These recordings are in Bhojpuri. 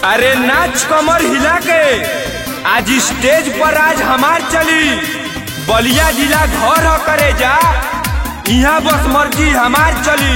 अरे नाच कमर हिला के आज स्टेज पर आज हमार चली बलिया जिला घर ह करे जा यहाँ बस मर्जी हमार चली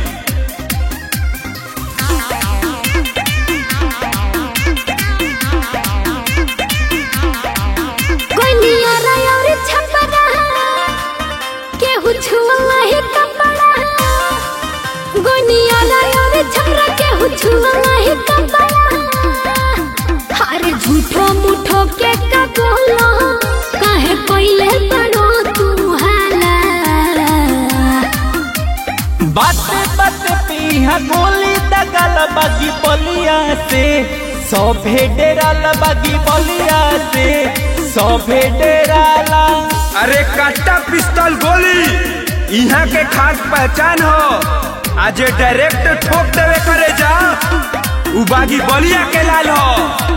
कोई नियारा और छपरा केहू छुआ ही कपड़ा गोनियारा और छपरा केहू छुआ ही कपड़ा अरे झूठो मुठो के का बोलो काहे कोइले बड़ो तू हाला बाते बाते पीहा गोली दगल बागी बलिया से सभे डेराल बागी बलिया से सभे डेराला अरे कट्टा पिस्तौल गोली यहाँ के खास पहचान हो आज ये डायरेक्ट ठोक देवे करे जा उ बागी बलिया के लाल हो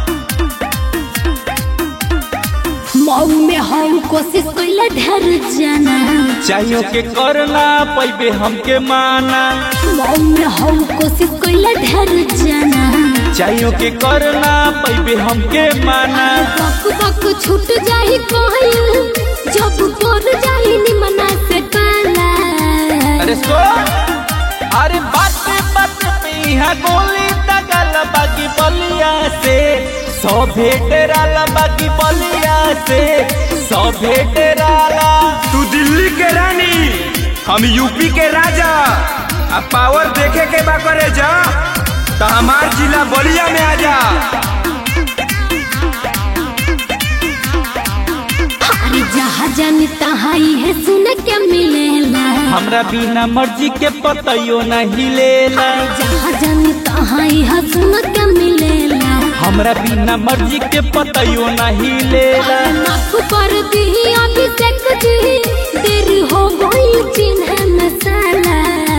मऊ में हम कोशिश कोइले ढेर जाना चाहियो के करना पैबे हमके माना मऊ में हम कोशिश कोइले ढेर जाना चाहियो के करना पैबे हमके माना बक बक छूट जाही कोहल जब तोर जाही निमना से काला अरे सो अरे बाते बाते पीहा गोली दगल बागी बलिया से सभे डेराल बागी बलिया से सभे डेराला तू दिल्ली के रानी हम यूपी के राजा अब पावर देखे के बा करे जा तो हमार जिला बलिया में आ जा अरे जहाँ जानी तहाँ है सुन के मिलेला हमरा बिना मर्जी के पतयो नहीं लेला जहाँ जानी तहाँ है सुन के मिलेला हमरा बिना मर्जी के पतयो नहीं लेला नाक पर दी अभिषेक जी देर हो गई चिन्ह मसाला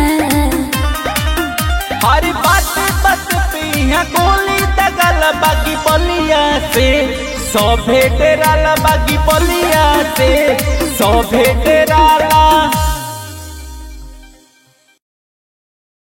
हर बात बात पे यहाँ गोली दगल बागी बलिया से सभे डेराला बागी बलिया से सभे डेराला